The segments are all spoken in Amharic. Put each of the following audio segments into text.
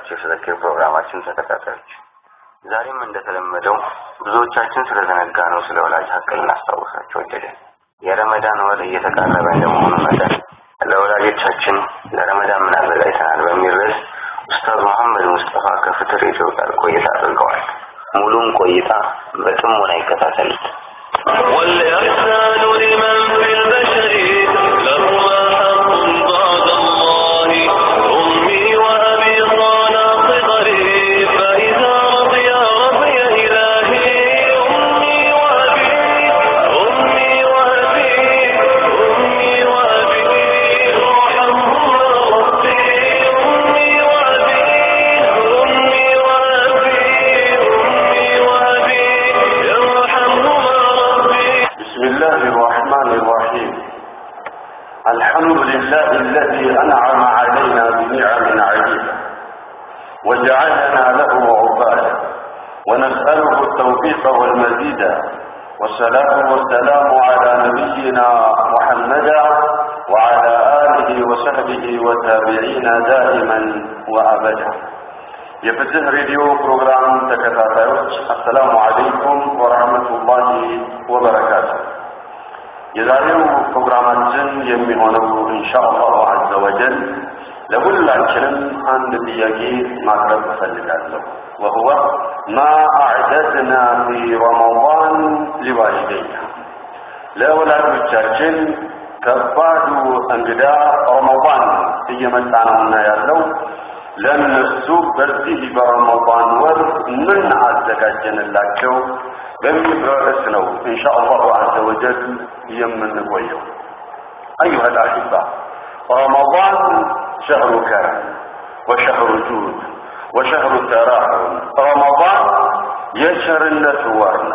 የተከበራችሁ የስዘክር ፕሮግራማችን ተከታታዮች ዛሬም እንደተለመደው ብዙዎቻችን ስለዘነጋ ነው ስለ ወላጅ ሀቅ ልናስታውሳቸው ወደድን። የረመዳን ወር እየተቃረበ እንደመሆኑ መጠን ለወላጆቻችን ለረመዳን ምን አዘጋጅተናል በሚል ርዕስ ኡስታዝ መሐመድ ሙስጠፋ ከፍትር ሬዲዮ ጋር ቆይታ አድርገዋል። ሙሉም ቆይታ በጥሞና ይከታተሉት። والإحسان لمن في البشر لهما حق بعد الله أمي وأبي صانا صغري فإذا رضي رضي إلهي أمي وأبي أمي وأبي أمي وأبي ارحمهما ربي أمي وأبي أمي وأبي أمي وأبي ارحمهما ربي بسم الله الرحمن الرحيم الحمد لله الذي أنعم علينا بنعم عديدة وجعلنا له عبادا ونسأله التوفيق والمزيد والصلاة والسلام على نبينا محمدا وعلى آله وصحبه وتابعين دائما وأبدا የፍትህ ሬዲዮ ፕሮግራም ተከታታዮች አሰላሙ አለይኩም ወረህመቱላሂ ወበረካቱ። የዛሬው ፕሮግራማችን የሚሆነው ኢንሻአላሁ አዘ ወጀል ለሁላችንም አንድ ጥያቄ ማቅረብ እፈልጋለሁ። ወሁወ ማ አዕደድና ፊ ረመዳን ሊዋሊደይና ለወላጆቻችን ከባዱ እንግዳ ረመዳን እየመጣ ነውና ያለው ለእነሱ በዚህ በረመዳን ወር ምን አዘጋጀንላቸው በሚል ርዕስ ነው ኢንሻአላሁ አዘ ወጀል የምንቆየው። أيها الأحبة رمضان شهر كرم وشهر جود وشهر تراحم رمضان يشهر الناس ورنا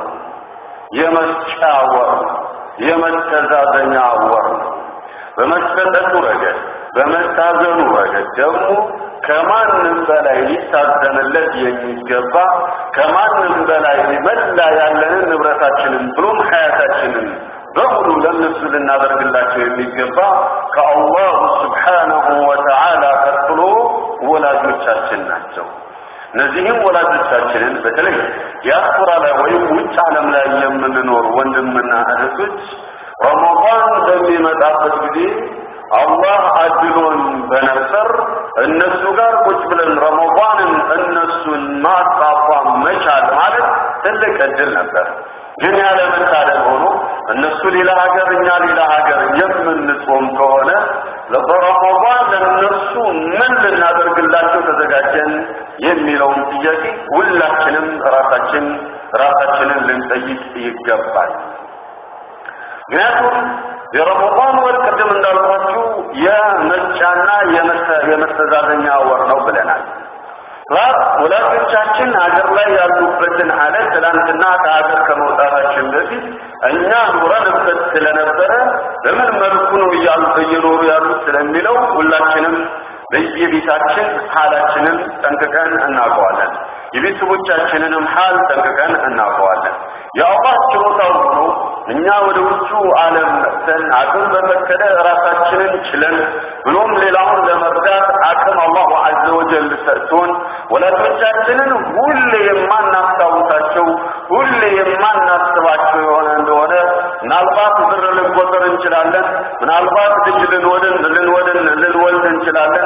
يمسكا ورنا يمستزادنيا ورنا በመስጠቱ ረገድ በመታዘኑ ረገድ ደግሞ ከማንም በላይ ሊታዘንለት የሚገባ ከማንም በላይ መላ ያለንን ንብረታችንን ብሎም ሀያታችንን በሙሉ ለእነሱ ልናደርግላቸው የሚገባ ከአላሁ ስብሓነሁ ወተዓላ ቀጥሎ ወላጆቻችን ናቸው። እነዚህም ወላጆቻችንን በተለይ ዲያስፖራ ላይ ወይም ውጭ ዓለም ላይ የምንኖር ወንድምና እህቶች ረመዳን በሚመጣበት ጊዜ አላህ አድሎን በነበር እነሱ ጋር ቁጭ ብለን ረመዳንን እነሱን ማጣፋም መቻል ማለት ትልቅ እድል ነበር። ግን ያለ መታደል ሆኖ እነሱ ሌላ ሀገር እኛ ሌላ ሀገር የምንጾም ከሆነ በረመዳን ለእነሱ ምን ልናደርግላቸው ተዘጋጀን የሚለውን ጥያቄ ሁላችንም ራሳችን ራሳችንን ልንጠይቅ ይገባል። ምክንያቱም የረመዳን ወር ቅድም እንዳልኳችሁ የመጫና የመስተዛዘኛ ወር ነው ብለናል። ወላጆቻችን ሀገር ላይ ያሉበትን አለት ትላንትና ከሀገር ከመውጣታችን በፊት እኛ ኑረንበት ስለነበረ በምን መልኩ ነው እየኖሩ ያሉት ስለሚለው ሁላችንም በየቤታችን ሀላችንን ጠንቅቀን እናውቀዋለን። የቤተሰቦቻችንንም ሀል ጠንቅቀን እናውቀዋለን። የአላህ ችሮታው ሆኖ እኛ ወደ ውጩ ዓለም መጥተን አቅም በፈቀደ ራሳችንን ችለን ብሎም ሌላውን ለመርዳት አቅም አላሁ ዐዘ ወጀል ሰጥቶን ወላጆቻችንን ሁሌ የማናስታውሳቸው ሁሌ የማናስባቸው የሆነ እንደሆነ ምናልባት ብር ልንቆጥር እንችላለን። ምናልባት ልጅ ልንወድን ልንወድን ልንወልድ እንችላለን።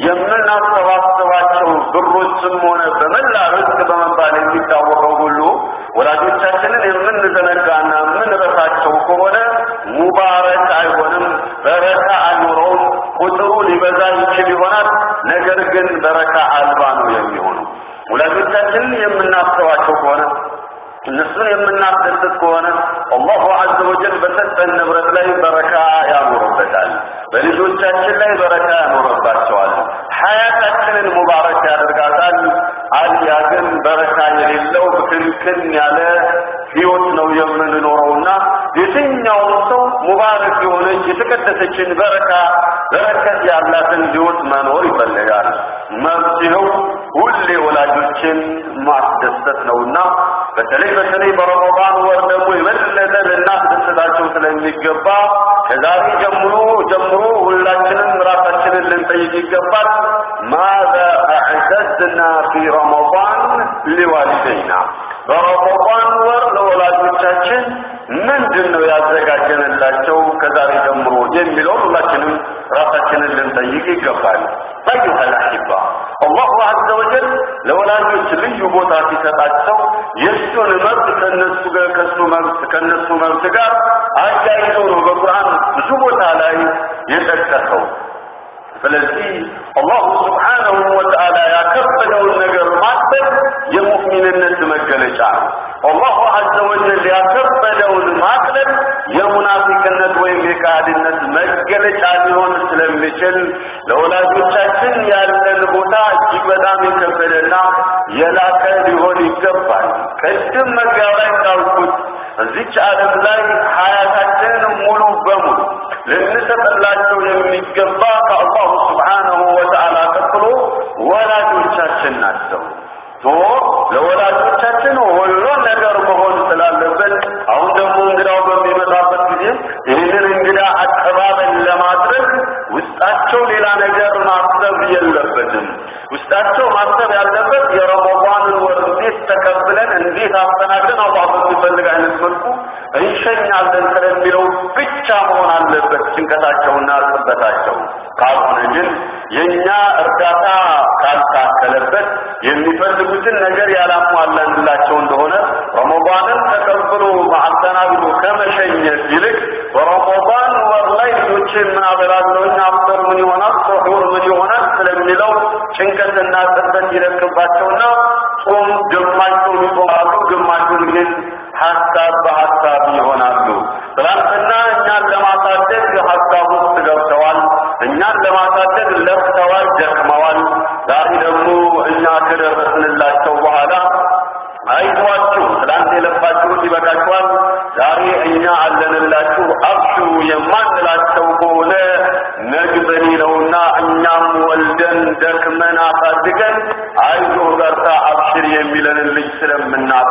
የምናሰባስባቸው ብሮችም ሆነ በመላ ርዝቅ በመባል የሚታወቀው ሁሉ ወላጆቻችንን የምንዘነጋና የምንረሳቸው ከሆነ ሙባረክ አይሆንም፣ በረካ አይኖረውም። ቁጥሩ ሊበዛ ይችል ይሆናል፣ ነገር ግን በረካ አልባ ነው የሚሆነው። ወላጆቻችንን የምናስተዋቸው ከሆነ እነሱን የምናስደስት ከሆነ አላሁ ዐዘ ወጀል በሰጠን ንብረት ላይ በረካ ያኖርበታል። በልጆቻችን ላይ በረካ ያኖርባቸዋል። ሀያታችንን ሙባረክ ያደርጋታል። አልያ ግን በረካ የሌለው ብክንክን ያለ ህይወት ነው የምንኖረውና የትኛውም ሰው ሙባረክ የሆነች የተቀደሰችን በረካ በረከት ያላትን ህይወት መኖር ይፈልጋል። መፍትሄው ሁሌ ወላጆችን ማስደሰት ነውና በተለይ በተለይ በረመዳን ወር ደግሞ የበለጠ ልናስደስታቸው ስለሚገባ ከዛሬ ጀምሮ ጀምሮ ሁላችንም ራሳችንን ልንጠይቅ ይገባል። ማዛ አዕደድ አዕደድና ፊ ረመዳን ሊዋሊደይና በረመዳን ወር ለወላጆቻችን ምንድን ነው ያዘጋጀንላቸው ከዛሬ ጀምሮ የሚለውን ሁላችንም ራሳችንን ልንጠይቅ ይገባል። አዩሃ ልአሕባ አላሁ አዘ ወጀል ለወላጆች ልዩ ቦታ ሲሰጣቸው የእሱን መብት ከነሱ ጋር ከሱ መብት ከነሱ መብት ጋር አያይዞ ነው በቁርአን ብዙ ቦታ ላይ የጠቀሰው። ስለዚህ አላሁ ስብሓነሁ ወተዓላ ያከበደውን ነገር ማክበር የሙእሚንነት መገለጫ ነው። አላሁ አዘ ወጀል ያከበደውን ማቅለል የሙናፊቅነት ወይም የካህድነት መገለጫ ሊሆን ስለሚችል ለወላጆቻችን ያለን ቦታ እጅግ በጣም የከበደና የላቀ ሊሆን ይገባል። ቅድም መግቢያው ላይ እንዳልኩት እዚች ዓለም ላይ ሀያታችንን ሙሉ በሙሉ ልንሰጥላቸው የሚገባ ከአላሁ ስብሓነሁ ወተዓላ ቀጥሎ ወላጆቻችን ናቸው። ቶ ለወላጆቻችን ሁሉን ነገር መሆን ስላለብን አሁን ደግሞ እንግዳው በሚመጣበት ጊዜ ይህንን እንግዳ አቀባበል ለማድረግ ውስጣቸው ሌላ ነገር ማሰብ የለበትም። ውስጣቸው ማሰብ ያለበት የረመዳንን ወር እንዴት ተቀብለን እንዴት አስተናግደን አላህ በሚፈልግ አይነት መልኩ እንሸኛለን ስለሚለው ብቻ መሆን አለበት ጭንቀታቸውና ጽበታቸው። ካልሆነ ግን የእኛ እርዳታ ካልታከለበት የሚፈልጉትን ነገር ያላሟላንላቸው እንደሆነ ረመዳንን ተቀብሎ አስተናግዶ ከመሸኘት ይልቅ በረመዳን ወር ላይ ልጆችን ምን አበላለሁኝ አፍጠር ምን ይሆናል ሱሑር ምን ይሆናል ስለሚለው ጭንቀትና ጽበት ይለቅባቸውና ጾም ግማሹን ይጾማሉ፣ ግማሹን ግን ሀሳብ በሀሳብ ይሆናሉ። ትናንትና እኛን ለማሳደግ ሀሳብ ውስጥ ገብተዋል። እኛን ለማሳደግ ለፍተዋል፣ ደክመዋል። ዛሬ ደግሞ እኛ ከደረስንላቸው በኋላ አይዟችሁ፣ ትላንት የለፋችሁት ይበቃችኋል፣ ዛሬ እኛ አለንላችሁ፣ አብሽሩ የማንላቸው ከሆነ ነግበኔ ነውና እኛም ወልደን ደክመን አሳድገን አይዞ በርታ አብሽር የሚለንን ልጅ ስለምናጣ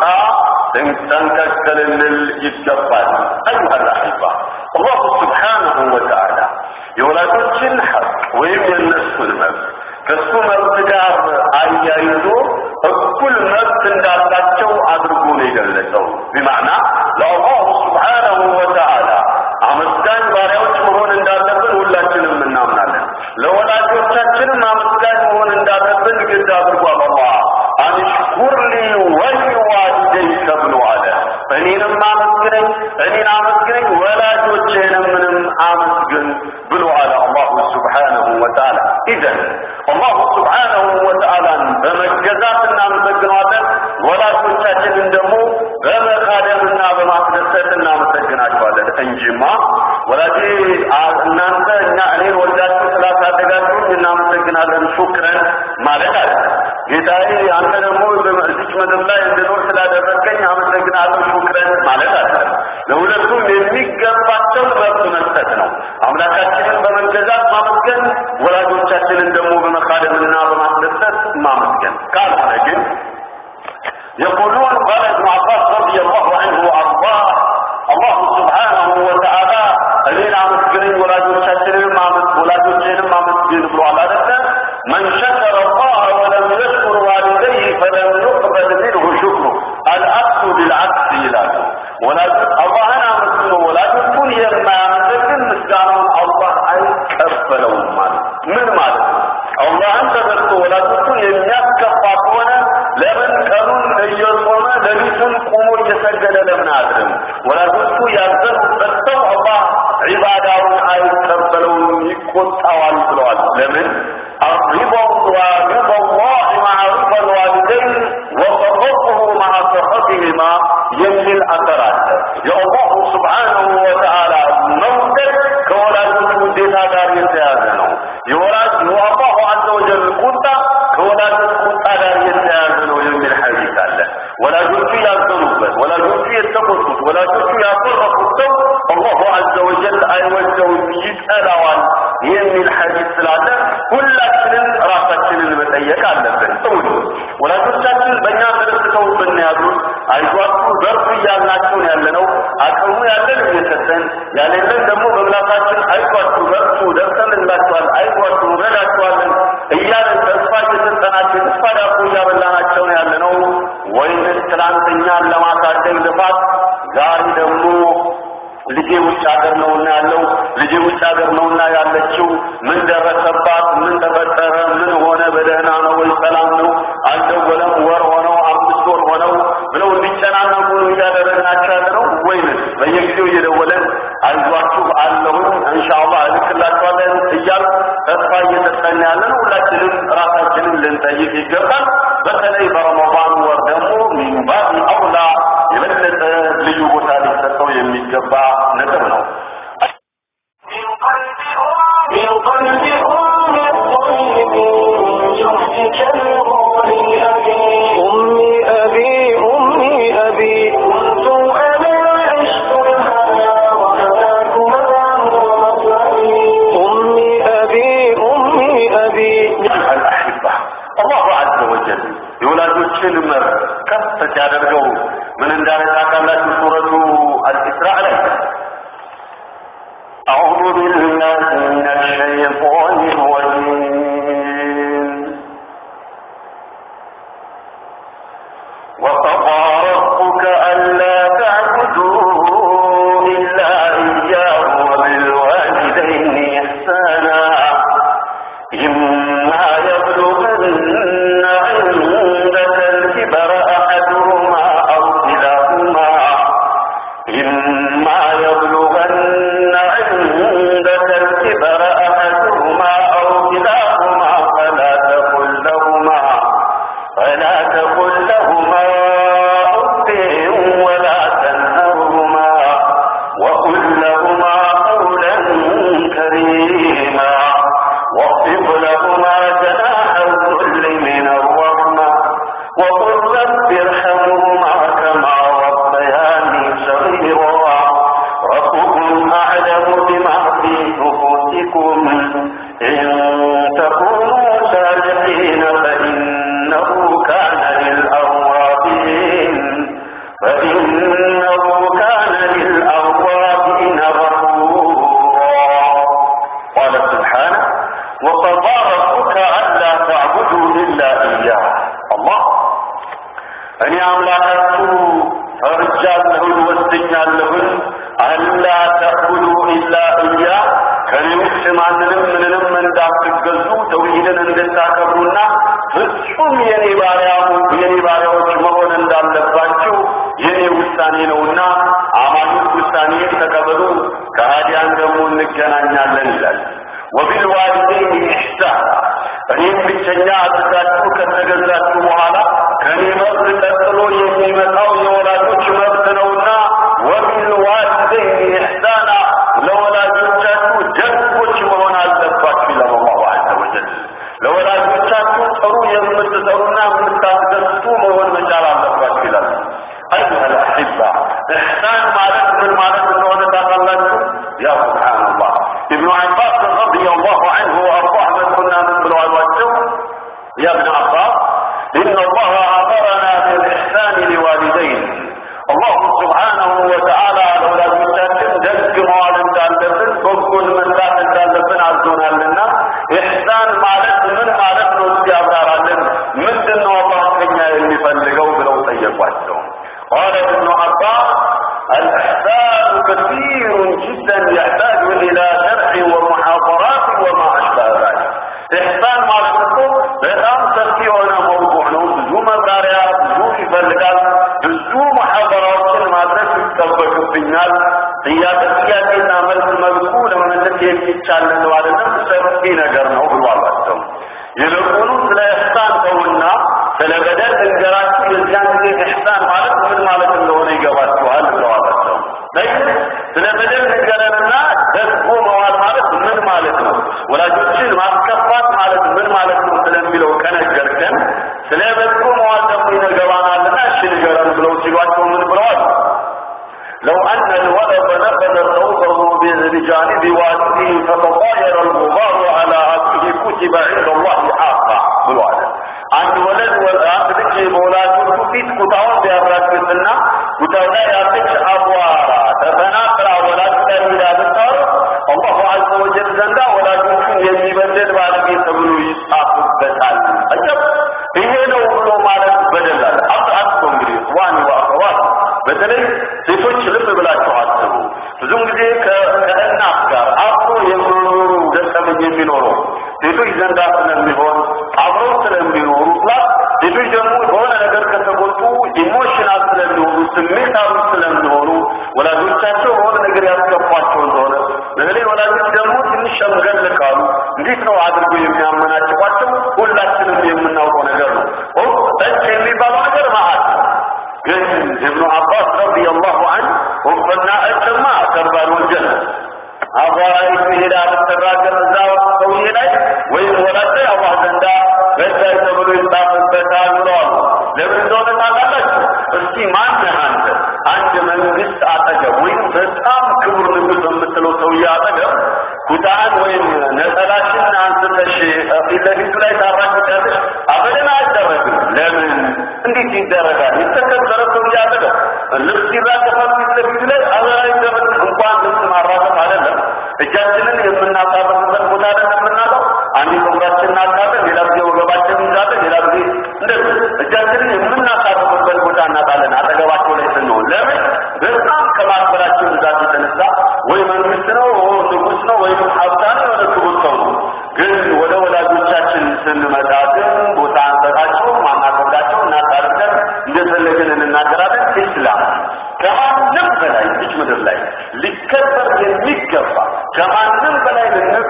ጠንቀቅ ልንል ይገባል። አዩሃ ልአሕባ አላሁ ስብሓነሁ ወተዓላ የወላጆችን ሐቅ ወይም የእነሱን መብት ከሱ መብት ጋር አያይዞ እኩል መብት እንዳላቸው አድርጎ ነው የገለጸው። ቢማዕና ለአላሁ ስብሓነሁ ወተዓላ አመስጋኝ ባሪያዎች መሆን እንዳለብን ሁላችንም እናምናለን። ለወላጆቻችንም አመስጋኝ መሆን እንዳለብን ግድ አድርጓል። አላህ አንሽኩር ሊ ወሊዋሊደይከ ብሎ አለ። እኔንም አመስግነኝ፣ እኔን አመስግነኝ፣ ወላጆችህንም ምንም አመስግን ብሎ አለ አላሁ ስብሓነሁ ወተዓላ። ኢዘን አላሁ ስብሓነሁ ወተዓላን በመገዛት እናመሰግነዋለን። ወላጆቻችንን ደግሞ በመካደምና በማስደሰት እናመሰግናቸዋለን እንጂማ ወላጅ እናንተ እኛ እኔን ወልዳችሁ ስላሳደጋችሁኝ እናመሰግናለን ሹክረን ማለት አለ። ጌታዬ አንተ ደግሞ በዚች ምድር ላይ እንድኖር ስላደረገኝ አመሰግናለሁ ሹክረን ማለት አለ። ለሁለቱም የሚገባቸው መብት መስጠት ነው። አምላካችንን በመገዛት ማመስገን፣ ወላጆቻችንን ደግሞ በመካደምና በማስደሰት ማመስገን። ካልሆነ ግን يقولون قال ابن عباس رضي الله عنه وارضاه الله سبحانه وتعالى እኔን አመስግነኝ ወላጆቻችንንም ወላጆችንም አመስግን ብሏል አይደለ من شكر الله ولم يشكر والديه فلم يقبل منه شكره العكس بالعكس ይላሉ ወላጆች አላህን አመስግኖ ወላጆቹን የማያመሰግን ምስጋናውን አላህ አይቀበለውም ማለት ምን ማለት ነው አላህን ተዘርቶ ወላጆቹን የሚያስከፋ ከሆነ ለምን ቀኑን እየጾመ ሌሊቱን ቆሞ እየሰገደ ለምን አድርም? ወላጆቹ ያዘኑበት ሰው አላህ ዒባዳውን አይቀበለውም፣ ይቆጣዋል ብለዋል። ለምን الرضا ورضا الله مع رضا الوالدين وسخطه مع سخطهما የሚል አሰር አለ። የአላሁ ስብሓነሁ ወተዓላ መውደድ ከወላጆች ውዴታ ጋር የተያዘ ነው። የወላጅ የአላሁ አዘ ወጀል ቁጣ ከወላጆች ቁጣ ጋር የተያዘ ነው የሚል ሐዲስ አለ። ወላጆቹ ያዘኑበት፣ ወላጆቹ የተቆጡት፣ ወላጆቹ ያኮረፉት ሰው አላሁ አዘ ወጀል አይወደውም፣ ይጠላዋል የሚል ሐዲስ ስላለ ሁላችንም ራሳችንን መጠየቅ አለብን። ጥሩ ወላጆቻችን በእኛ ተደስተው ብንያዙት አይዟችሁ በርቱ እያልናቸው ነው ያለነው። አቅሙ ያለን እየሰጠን ያሌለን ደግሞ በምላሳችን አይዟችሁ በርቱ ደርሰንላችኋል፣ አይዟችሁ እንረዳችኋለን እያለን ተስፋ እየሰጠናቸው የተስፋ ዳቦ ጥፋት ዛሬ ደግሞ ልጄ ውጭ ሀገር ነውና ያለው ልጄ ውጭ ሀገር ነውና ያለችው ምን ደረሰባት ምን ተፈጠረ ምን ሆነ በደህና ነው ወይ ሰላም ነው አልደወለም ወር ሆነው አምስት ወር ሆነው ብለው እንዲጨናነቁ እያደረግናቸው ያለ ነው ወይንስ በየጊዜው እየደወለን አይዟችሁ አለሁኝ ኢንሻአላህ እልክላችኋለን እያል ተስፋ እየሰጠን ያለ ነው ሁላችንም ራሳችንን ልንጠይቅ ይገባል በተለይ በረመዳን ወር ደግሞ ሚንባብ አውላ የበለጠ ልዩ ቦታ ሊሰጠው የሚገባ ነጥብ ነው من قلب أم الطيب جهدك الغالي أبي أمي أبي أمي أبي كنت أنا عشت الهنا وهناك مدام ومطلعي أمي أبي أمي أبي الأحبة الله عز وجل የወላጆችን መብት ከፍ ሲያደርገው ምን እንዳለ ታውቃላችሁ ሱረቱ አልኢስራእ ላይ أعوذ بالله من الشيطان الرجيم وقضى ربك ألا تعبدوا إلا إياه وبالوالدين إحسانا إما يبلغن عندك الكبر أحدهما أو كلاهما إما يبلغن عندك الكبر أحدهما أو كلاهما فلا تقل لهما فلا تقل لهما أف ولا تنهرهما وقل لهما قولا كريما واخفض لهما جناح الذل من الرحمة وقل رب ارحمهما كما ربياني صغيرا ربكم أعلم بما في نفوسكم إن تكونوا صالحين فإنه كان للأوابين فإنه كان للأوابين غفورا قال سبحانه وقضى ربك ألا تعبدوا إلا إياه الله እኔ አምላካችሁ ፈርጃለሁን ወስኛለሁን አላ ተዕቡዱ ኢላ እያ ከኔ ውጭ ማንንም ምንንም እንዳትገዙ ተውሂድን እንድታከብሩና ፍጹም የኔ ባሪያ የኔ ባሪያዎች መሆን እንዳለባችሁ የኔ ውሳኔ ነውና አማኞች ውሳኔን ተቀበሉ ከሃዲያን ደግሞ እንገናኛለን ይላል ወቢልዋሊደይን ኢሕሳን እኔም ብቸኛ አድርጋችሁ ከተገዛችሁ በኋላ ከኔ መብት ቀጥሎ የሚመጣው የወላጆች መብት ነውና ወቢልዋሊደይን ኢሕሳና ለወላጆቻችሁ ደጎች መሆን አለባችሁ ይላል አላሁ ዐዘ ወጀል ለወላጆቻችሁ ጥሩ የምትሰሩና የምታስደስቱ መሆን መቻል አለባችሁ ይላል أيها الأحبة إحسان مالك من مالك من تعالى يا سبحان الله ابن عباس رضي الله عنه وأرضاه من كنا نقول الوجه يا ابن عباس إن الله أمرنا بالإحسان لوالدين الله سبحانه وتعالى لولا بيتاتن دق موال እንዳለብን በኩል መስራት እንዳለብን አዞናልና ኢሕሳን ማለት ምን ማለት ነው እስቲ ያብራራልን ምንድን ነው አላህ ከኛ የሚፈልገው ብለው ጠየቋቸው قال ابن عباس الإحسان كثير جدا يحتاج إلى شرع ومحاضرات وما أشبه ذلك إحسان ማለት እኮ በጣም ሰፊ የሆነ መውضوع ነው ብዙ መብራሪያ ብዙ ይፈልጋል ብዙ መሐበራዎችን ማድረግ ይጠበቅብኛል ጥያቄ ጥያቄና መልስ መልኩ ለመመለስ የሚቻል ነው አይደለም ሰፊ ነገር ነው ብሏላቸው ይልቁኑ ስለ ኢሕሳን ተውና ስለ በደል እንገራችሁ የዚያን ጊዜ ኢሕሳን ማለት ምን ማለት እንደሆነ ይገባችኋል ብለዋላቸው ስለ በደል ንገረንና ደግሞ መዋል ማለት ምን ማለት ነው ወላጆችን ማስከፋት ማለት ምን ማለት ነው ስለሚለው ከነገርከን ስለ በጎ መዋል ደግሞ ይነገባናልና እሺ ንገረን ብለው ሲሏቸው ምን ብለዋል لو أن الولد نقل ثوبه بجانب والده فتطاير الغبار على أبيه كتب عند الله حقا بالوالد አንድ ወለድ አንድ ልጅ በወላጆቹ ፊት ኩታውን ቢያራግፍና ኩታው ላይ ያለች አቧራ ተፈናቅላ ወላጅ ላይ ሄዳ ብታር አላሁ ዐዘ ወጀል ዘንዳ ወላጆቹን የሚበድል ባለጌ ተብሎ ይጻፍበታል። አጀብ! ይሄ ነው ብሎ ማለት በደላል አብአቶ እንግዲህ ዋኒ ወአኸዋት በተለይ ሴቶች ልብ ብላችሁ አስቡ። ብዙም ጊዜ ከእናት ጋር አብሮ የሚኖሩ ገጠመኝ የሚኖረው ሴቶች ዘንዳ ስለሚሆን አብረው ስለሚኖሩ ፕላስ ሴቶች ደግሞ በሆነ ነገር ከተጎጡ ኢሞሽናል ስለሚሆኑ ስሜታዊ ስለሚሆኑ ወላጆቻቸው በሆነ ነገር ያስከፏቸው እንደሆነ በተለይ ወላጆች ደግሞ ትንሽ ሸምገል ካሉ እንዴት ነው አድርጎ የሚያመናጭቋቸው ሁላችንም የምናውቀው ነገር ነው። ጠጭ የሚባለው ነገር መዓት ግን እብኑ አባስ ረዲየላሁ ዐንሁ ወፈና እጭማ ከባድ ወንጀል ነው። አቧራይቱ ሄዳ ብትራገም እዛ ሰውዬ ላይ ወይም ወላጅ ላይ አላህ ዘንዳ በዳይ ተብሎ ይጻፍበታል ብለዋል። ለምን እንደሆነ ታውቃላችሁ? እስቲ ማነህ አንተ አንድ መንግስት አጠገብ ወይም በጣም ክቡር ንጉስ በምትለው ሰውዬ አጠገብ ኩታን ወይም ነጠላሽን አንስተሽ ፊት ለፊቱ ላይ ታራግጫለሽ? አበደን አይደረግም። ለምን እንዴት ይደረጋል? የተከበረ ሰውዬ አጠገብ ልብስ ይራገፋል ፊት ለፊቱ ላይ አበደን አይደረግም። እንኳን ልብስ ማራገፍ አይደለም እጃችንን የምናሳርፍበት ቦታ አይደለም የምናለው። አንዴ ፀጉራችንን እናጣለን፣ ሌላ ጊዜ ወገባችንን እንይዛለን፣ ሌላ ጊዜ እንደዚህ እጃችንን የምናሳርፍበት ቦታ እናጣለን አጠገባቸው ላይ ስንሆን። ለምን? በጣም ከማክበራቸው ብዛት የተነሳ ወይ መንግስት ነው ንጉስ ነው ወይም ሀብታም የሆነ ክቡር ሰው ነው። ግን ወደ ወላጆቻችን ስንመጣ ግን ቦታ አንሰጣቸውም፣ አናከብዳቸው፣ እናታርገን እንደፈለግን እንናገራለን። ኢስላም ከማንም በላይ እጅ ምድር ላይ ሊከበር የሚገባ ከማንም በላይ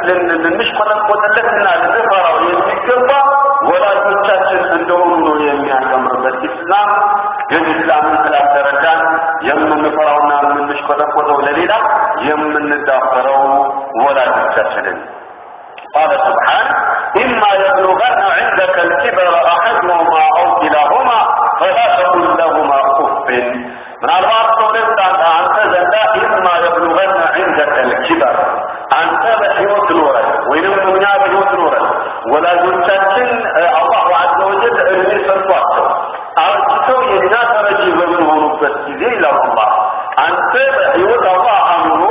ልንሽቆጠቆጥለትና ልንፈራው የሚገባ ወላጆቻችን እንደሆኑ ነው የሚያስተምርበት ኢስላም። ግን ኢስላምን ስላልተረዳን የምንፈራውና የምንሽቆጠቆጠው ለሌላ የምንዳፈረው ወላጆቻችንን قال سبحانه إما يبلغن عندك الكبر أحدهما أو كلاهما فلا تقل لهما أف ምናልባት ከሁለት አንተ ዘንዳ ኢማ የብሉገነ ዒንደከ ልኪበር አንተ በሕይወት ኖረን ወይንም እኛ በሕይወት ኖረን ወላጆቻችን አላሁ አዘ ወጀል እድሜ ሰጥቷቸው አርጅተው የእኛ ተረጂ በምንሆኑበት ጊዜ ይላል አላህ አንተ በሕይወት አላህ አኑሮ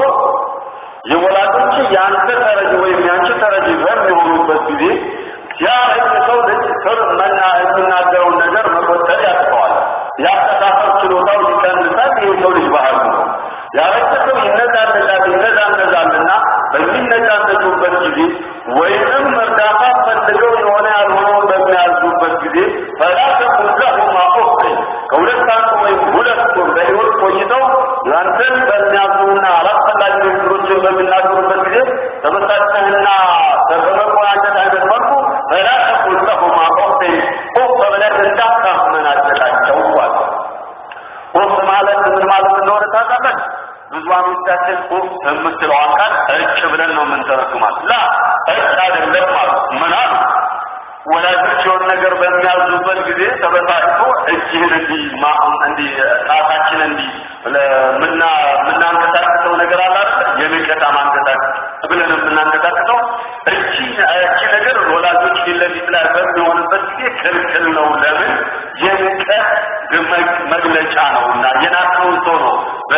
የወላጆች የአንተ ተረጂ ወይም የአንቺ ተረጂ በሚሆኑበት ጊዜ ያ ሰው ልጅ ስር መና የሚናገረውን ነገር መቆጠር ያቅተዋል። የአስተሳሰብ ችሎታው ይቀንሳል። ይህ ሰው ልጅ ባህሉ ነው። ያረጀ ሰው ይነዛነዛል ይነዛነዛልና በሚነዛነዙበት ጊዜ ወይንም እርዳታ ፈልገው የሆነ ያልሆነውን በሚያዙበት ጊዜ ፈላ ተቁል ለሁማ ኡፍ ከሁለት አንዱ ወይም ሁለቱም በሕይወት ቆይተው ያንተን በሚያዙና አላስፈላጊ ንግግሮችን በሚናገሩበት ጊዜ ተመሳጭተህና በመቆናጨት አይነት መልኩ ፈላ ተቁል ለሁማ ኡፍ ኡፍ ብለህ እንዳታመናጨቃቸው አለ። ኡፍ ማለት ምን ማለት እንደሆነ ታውቃላችሁ? ብዙዎቻችን ኡፍ የምትለዋን ቃል እጭ ብለን ነው የምንተረጉማት። ላ እጭ አይደለም ማለት ምን አሉ? ወላጆች የሆነ ነገር በሚያዙበት ጊዜ ተበሳጭቶ እጅህን እንዲህ እንዲህ ጣታችን እንዲህ ምና የምናንቀሳቅሰው ነገር አለ አይደል? የንቀታ ማንቀሳቀስ ብለን የምናንቀሳቅሰው እቺ እቺ ነገር ወላጆች ፊት ለፊት ላይ በሚሆንበት ጊዜ ክልክል ነው። ለምን? የንቀት መግለጫ ነው እና የናቅነውን ሰው ነው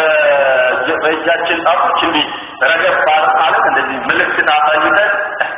በእጃችን ጣቶች እንዲህ ረገብ ማለት እንደዚህ ምልክት አሳይተን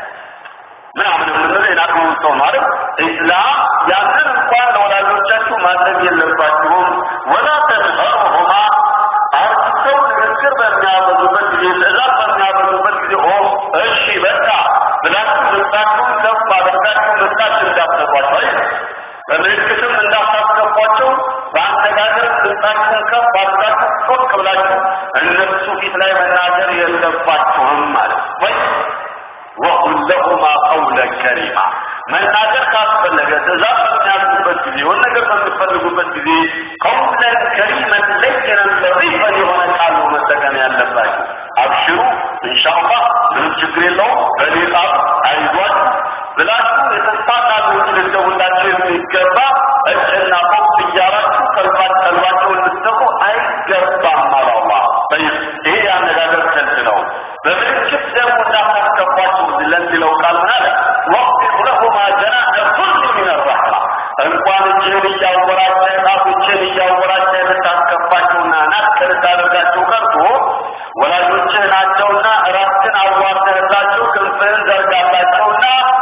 ምናምን የምንለው የናቅነውን ሰው ነው አይደል? ኢስላም ያንን እንኳን ለወላጆቻችሁ ማድረግ የለባችሁም። ወላ ተንፈሩሁማ አርጅተው ንግግር በሚያበዙበት ጊዜ ትእዛዝ በሚያበዙበት ጊዜ ኦ እሺ በቃ ብላችሁ ድምፃችሁን ከፍ አድርጋችሁ ምላሽ እንዳትሰጧቸው አይደል? በምልክትም እንዳታስገቧቸው በአነጋገር ድምፃችሁን ከፍ አድርጋችሁ ጮክ ብላችሁ እነሱ ፊት ላይ መናገር የለባችሁም ማለት ወይ ወቁል ለሁማ ቀውለን ከሪማ መናገር ካስፈለገ ትእዛዝ በሚያዝበት ጊዜ የሆነ ነገር በምትፈልጉበት ጊዜ ቀውለን ከሪመን ለይነን ለሪፈን የሆነ ቃል ነው መጠቀም ያለባችሁ። አብሽሩ ኢንሻአላህ ምንም ችግር የለውም በኔ ቃል አይዟችሁ ብላችሁ የተስፋ ቃል ልትደውላችሁ የሚገባ እጭና ፎቅ እያላችሁ ቀልባት ቀልባቸውን ልትሰፉ አይገባም አለ አላህ። ይሄ የአነጋገር ስልት ነው። በምልክት ደግሞ እንዳታስከፏቸው ለሚለው ቃል ምን አለ? ወቅት ለሁማ ጀናሐ ኩል ሚን ረሕማ እንኳን እጅህን እያወራጨ ጣቶችን እያወራጨ ልታስከፋቸውና ናቅ ልታደርጋቸው ቀርቶ ወላጆችህ ናቸውና ራስህን አዋርደህላቸው ክንፍህን ዘርጋላቸውና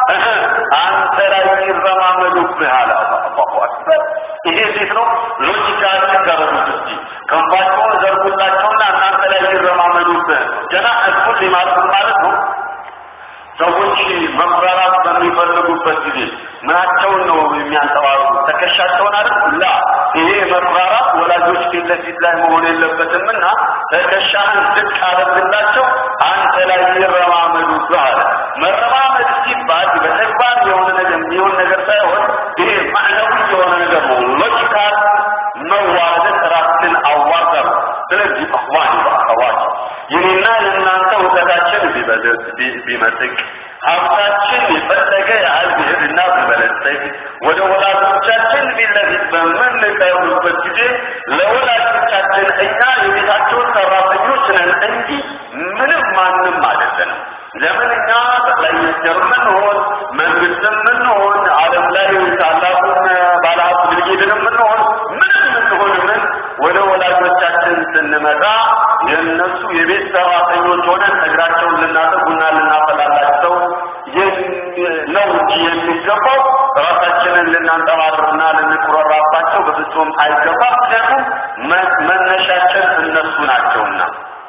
አንተ ላይ ይረማመዱብህ አለ አላሁ አክበር። ይሄ እንዴት ነው? ሎጂካሊ ተረዱት እስቲ ሁሌ ማለት ማለት ነው ሰዎች መኩራራት በሚፈልጉበት ጊዜ ምናቸውን ነው የሚያንጸባርቁ? ትከሻቸውን አይደል? ላ ይሄ መኩራራት ወላጆች ፊት ለፊት ላይ መሆን የለበትምና ትከሻህን ዝቅ አድርግላቸው፣ አንተ ላይ ይረማመዱብህ አለ። መረማመድ ሲባል በተግባር የሆነ ነገር የሚሆን ነገር ሳይሆን ይሄ ማዕነዊ የሆነ ነገር ነው። ሎጂካል መዋረድ ራስን አዋርዳ ነው። ስለዚህ አኽዋን በአኸዋት የኔና የእናንተ እውቀታችን ቢበልጥ ቢመጥቅ ሀብታችን የፈለገ ያህል ቢሄድና ቢበለጸግ ወደ ወላጆቻችን ፊት ለፊት በምንቀርብበት ጊዜ ለወላጆቻችን እኛ የቤታቸውን ሰራተኞች ነን እንጂ ምንም ማንም አይደለንም። ለምን እኛ ጠቅላይ ሚኒስትር ምንሆን መንግስትም ምንሆን ዓለም ላይ ታላቁን ባለሀብት ብልጌድንም ምንሆን ምንም ምንሆን ምን ወደ ወላጆቻችን ስንመጣ የእነሱ የቤት ሰራተኞች ሆነን እግራቸውን ልናጠቡና ልናፈላላቸው ነው እንጂ የሚገባው ራሳችንን ልናንጠባርርና ልንኩራራባቸው በፍጹም አይገባም። ምክንያቱም መነሻችን እነሱ ናቸውና።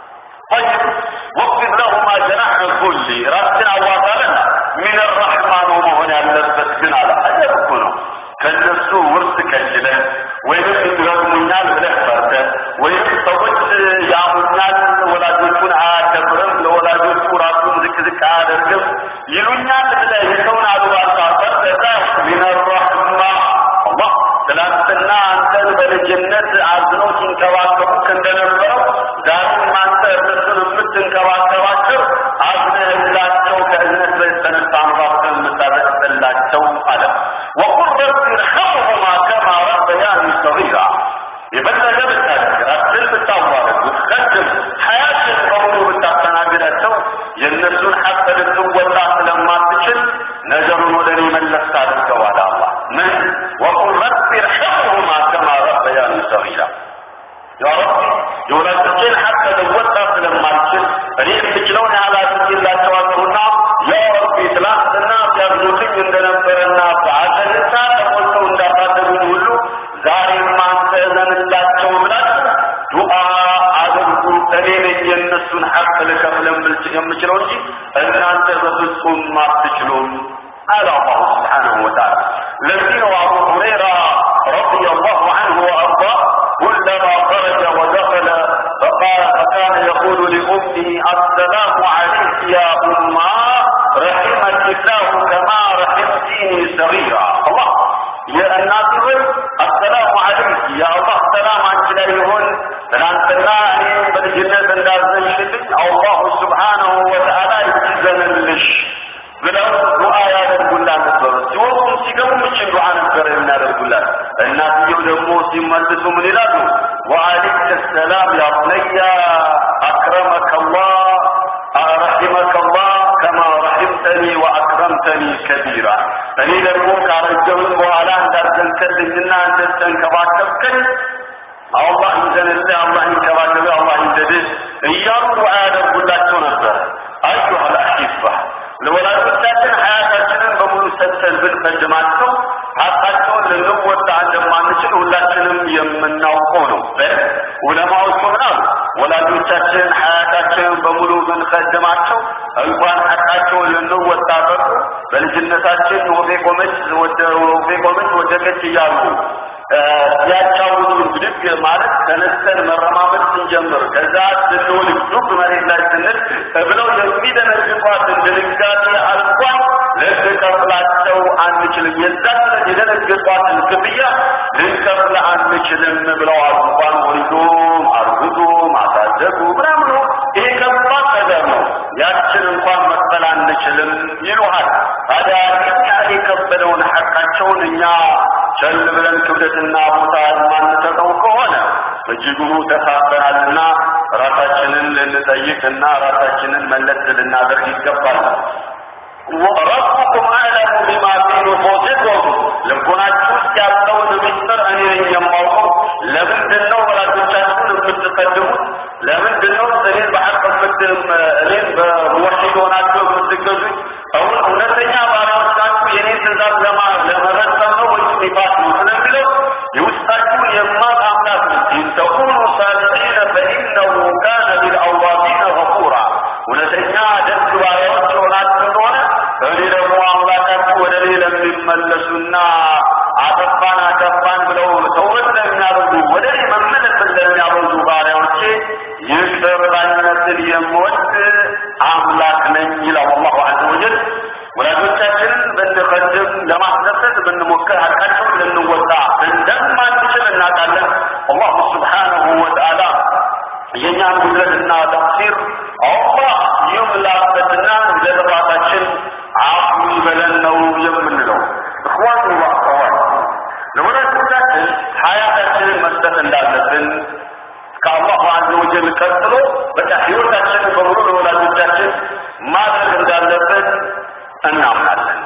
طيب واخفض لهما جناح الذل ራስን አዋጣለና ሚን الرحمة ነው መሆን ያለበት ግን አለ አጀብ እኮ ነው ከነሱ ውርስ ከጅለን ወይም ይረግሙኛል ብለህ ፈርተህ ወይም ሰዎች ያሙኛል ወላጆቹን አያከብርም ለወላጆቹ ራሱን ዝቅ ዝቅ አያደርግም ይሉኛል ብለህ የሰውን አሉባልታ ፈርተህ ሚን الرحمة አላህ ትናንትና አንተን በልጅነት አዝነው ሲንከባከቡ እንደነበረው ዛሬም አንተ እነሱን የምትንከባከባቸው አዝነህላቸው ከእዝነት በተነሳ አንባብተን የምታዘቅጥላቸው አለ ወቁል ረቢ ርሐምሁማ ከማ ረበያኒ ሰጊራ የበለጠ ብታደርግ ራስን ብታዋረድ ብትቀድም ሀያትን በሙሉ ብታስተናግዳቸው የእነሱን ሐቅ ልትወጣ ስለማትችል ነገሩን ወደ እኔ መለስ አድርገዋል አላህ ምን ወቁል ረቢ ርሐምሁማ ከማ ረበያኒ ሰጊራ ያ ረቢ የወላጆቼን ሐቅ ልወጣ ስለማልችል እኔ የምችለውን ያህል አድርጌላቸዋለሁና ያ ረቢ ትላንትና ሲያዝኑልኝ እንደነበረና በአዘንታ ተሞልተው እንዳሳደጉኝ ሁሉ ዛሬም አንተ እዘንላቸው ብላችሁ ዱዓ አድርጉ። እኔ ነኝ የእነሱን ሐቅ ልከፍል የምችለው እንጂ እናንተ በፍጹም አትችሉም አለ አላሁ ስብሓነሁ ወተዓላ። ለዚህ ነው አቡ ሁረይራ ረዲየላሁ ዐንሁ ወአርዳህ كلما خرج ودخل فقال فكان يقول لأمه السلام عليك يا أمه رحمك الله كما رحمتيني صغيرا الله يا الناس السلام عليك يا الله سلام عنك لا يهون ትናንትና እኔ በልጅነት እንዳዘንሽልኝ አላሁ ስብሓነሁ ወተዓላ ይዘንልሽ ብለው ዱዓ ያደርጉላት ነበሩ። ሲወጡም ሲገቡም እችን ዱዓ ነበር የሚያደርጉላት። እናትየው ደግሞ ሲመልሱ ምን ይላሉ? ወአለይከ ሰላም ያ ቡነያ አክረመከ አላህ ረሒመከ አላህ ከማ ረሒምተኒ ወአክረምተኒ ከቢራ። እኔ ደግሞ ካረጀሁኝ በኋላ እንዳዘንከልኝና እንደተንከባከብከኝ አላህ ይዘንልህ፣ አላህ ይንከባከብህ፣ አላህ ይውደድህ እያሉ ዱዓ ያደርጉላቸው ነበር። አዩሃ ልአሒባ ለወላጆቻችን ሀያታችንን በሙሉ ሰጥተን ብንቀድማቸው ሀቃቸውን ልንወጣ እንደማንችል ሁላችንም የምናውቀው ነው። ዑለማዎቹ ምን አሉ? ወላጆቻችን ሀያታችንን በሙሉ ብንቀድማቸው እንኳን ሀቃቸውን ልንወጣ ቀርቶ በልጅነታችን ወፌ ቆመች ወደ ወፌ ቆመች ወደቀች እያሉ ሲያጫውቱ ብድግ ማለት ተነስተን መረማመድ ስንጀምር ከዛ ስንውል ዱብ መሬት ላይ ስንል ብለው የሚደነግጧትን ድንጋጤ አልኳን ልንከፍላቸው አንችልም። የዛን ዕለት የደነገጧትን ክፍያ ልንከፍል አንችልም ብለዋል። እንኳን ወልዶም አርግዞ ማሳደጉ ምናምኑ ይሄ ከባድ ነገር ነው። ያችን እንኳን መክፈል አንችልም ይሉሃል። ታዲያ እኛ የከበደውን ሐቃቸውን እኛ ቸል ብለን ክብደትና ቦታ የማንሰጠው ከሆነ እጅጉኑ ተሳፈናልና ራሳችንን ልንጠይቅና ራሳችንን መለስ ልናደርግ ይገባል። ረቡኩም አዕለሙ ቢማ ፊ ኑፉሲኩም ልቦናችሁ ውስጥ ያለውን ምስጢር እኔ ነኝ የማውቀው። ለምንድን ነው ወላጆቻችሁን የምትቀድሙት? ለምንድን ነው እኔን በሐቅ የምትም እኔን በሙወሒድ ሆናችሁ የምትገዙኝ? አሁን እውነተኛ ባሪያዎች ናችሁ የኔን ትእዛዝ ለማ ለመፈጸም ነው ወይስ ኒፋቅ ነው ስለሚለው የውስጣችሁን የማቅ አምላክ ነው። ኢን ተኩኑ ሳሊሒነ ፈኢነሁ ካነ ሊልአዋቢነ ገፉራ እውነተኛ ለሚመለሱና አጠፋን አጠፋን ብለው ተውበት ለሚያበዙ ወደ እኔ መመለስን ለሚያበዙ ባሪያዎቼ ይቅር ባይነትን የምወድ አምላክ ነኝ ይላል አላሁ ዐዘ ወጀል። ወላጆቻችንን ብንቀድም ለማስደሰት ብንሞክር ሀቃቸውን ልንወጣ እንደማንችል እናውቃለን። አላሁ ስብሓነሁ ወተዓላ የእኛን ጉድለትና ተቅሲር አላህ ይምላበትና ለጥፋታችን አፉ ይበለን ነው የምንለው። እኽዋን ወአኸዋት ለወላጆቻችን ሀያታችንን መስጠት እንዳለብን ከአላሁ ዐዘ ወጀል ቀጥሎ በቃ ህይወታችንን በሙሉ ለወላጆቻችን ማድረግ እንዳለብን እናምናለን።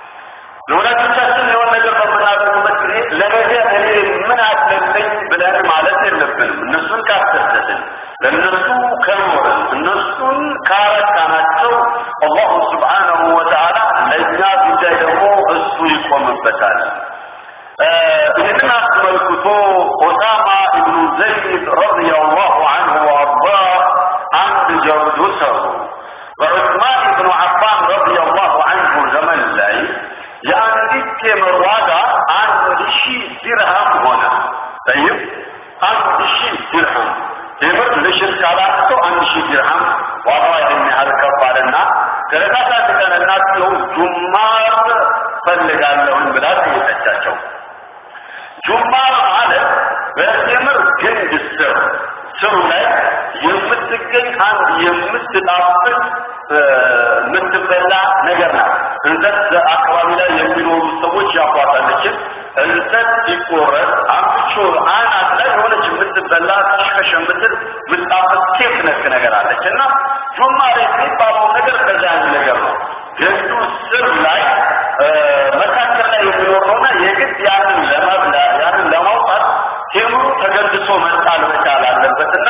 ለወላጆቻችን የሆነ ነገር በምናደርግበት ጊዜ ለነገ እኔ ምን አለብኝ ብለን ማለት የለብንም። እነሱን ካስደሰትን፣ ለእነሱ ከኖርን፣ እነሱን ካረካናቸው አላሁ ስብሓነሁ ወተዓላ ለእኛ ጉዳይ ደግሞ እሱ ይቆምበታል። ይህንን አስመልክቶ ኦሳማ ኢብኑ ዘይድ ረዲየላሁ አንሁ ወአርዳ አንድ ጀብዱ ሰሩ። በዑስማን ኢብኑ አፋን ረዲየላሁ አንሁ ዘመን ላይ የአንዲት ቴምር ዋጋ አንድ ሺህ ዲርሃም ሆነ። ጠይብ አንድ ሺህ ዲርሃም ቴምር ልሽር ካላቸው አንድ ሺህ ዲርሃም ዋጋዋ ይህን ያህል ከፍ አለና ከዕለታት አንድ ቀን እናትየው ጁማር ፈልጋለሁኝ ብላ ጠየቀቻቸው። ጁማር ማለት በቴምር ግንድ ስር ስሩ ላይ የምትገኝ አንድ የምትጣፍጥ የምትበላ ነገር ናት። እንሰት አካባቢ ላይ የሚኖሩ ሰዎች ያቋጣለችን እንሰት ሲቆረጥ አምቾ አናት ላይ የሆነች የምትበላ ከሽከሽ የምትል ምጣፍጥ ኬክ ነክ ነገር አለች እና ጁማር የሚባለው ነገር ከዛ ነገር ነው። ግንዱ ስር ላይ መካከል ላይ የሚኖር ነውና የግድ ያንን ለመብላ ያንን ለማውጣት ቴምሩ ተገንድሶ መጣል መቻል አለበትና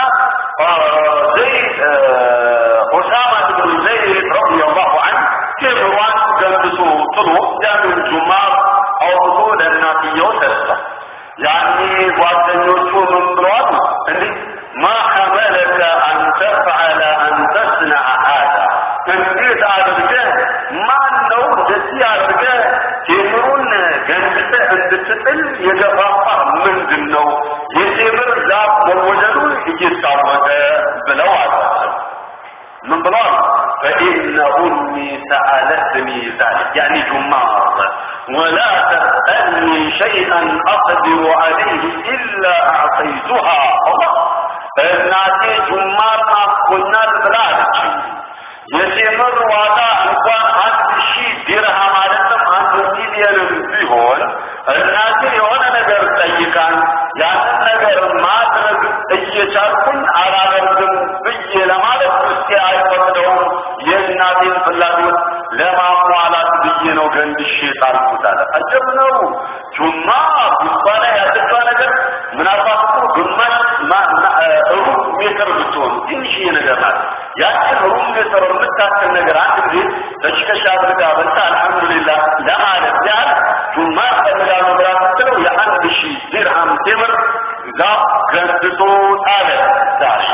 ዘይድ ኦሳማ ብኑ ዘይድ ረዲየላሁ ዐንሁ ቴምሯን ገንድሶ ጥሎ ያንን ጁማር አውጥቶ ለእናትየው ሰጠ። ያኔ ጓደኞቹ ምን ብለዋል? እንዲህ ማ ሐመለከ አን ተፍዐለ አን ተስነዐ ሀዛ እንዴት አድርገህ ማን ነው እንደዚህ አድርገህ ቴምሩን ገንድተህ እንድትጥል የገፋፋ ምንድን ነው? የቴምር ዛፍ መወደዱ እየታወቀ ብለው አሏቸው። ምን ብለዋል? فإن أمي سألتني ذلك يعني جمار ولا تسألني شيئا أقدر عليه إلا أعطيتها الله እናቴ ጁማር ናፍቆኛል ብላ አለችኝ። የቴምር ዋጋ እንኳን አንድ ሺህ ዲርሃም አይደለም አንድ ሚሊዮንም ቢሆን እናቴ የሆነ ነገር ጠይቃን ያንን ነገር ማድረግ እየቻልኩኝ አላደርግም ብዬ ለማለት ውስጤ አይፈቅደውም። የእናቴን ፍላጎት ለማሟላት ብዬ ነው ገንድሼ ጣልኩት አለ። አጀብ ነው። ጁማ ጉባ ላይ ያለችዋ ነገር ምናልባት እኮ ግማሽ ሩብ ሜትር ብትሆን ትንሽዬ ነገር ናት። ያችን ሩብ ሜትር የምታክል ነገር አንድ ጊዜ ተሽከሻ አድርጋ በልታ አልሐምዱሊላህ ለማለት ያህል ጁማ ፈልጋሉ ብላ ስትለው የአንድ ሺህ ዲርሃም ቴምር ዛፍ ገንድቶ ጣለ። ዛሬ